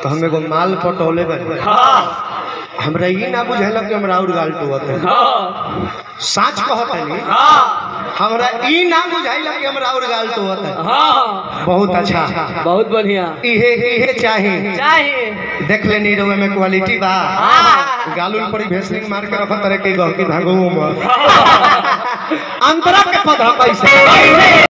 तो हम एगो माल पटौले बनी हाँ हमरा ई ना बुझाइल कि हमरा और गाल टोवत है हाँ सच कहत है हाँ हमरा ई ना बुझाइल कि हमरा और गाल टोवत है हाँ बहुत अच्छा बहुत बढ़िया इहे इहे चाही चाहिए देख लेनी रउआ में क्वालिटी बा हाँ। गालुन पर भेसलिंग मार के रखत रहे के गहकी भागो में अंतरा के पद कैसे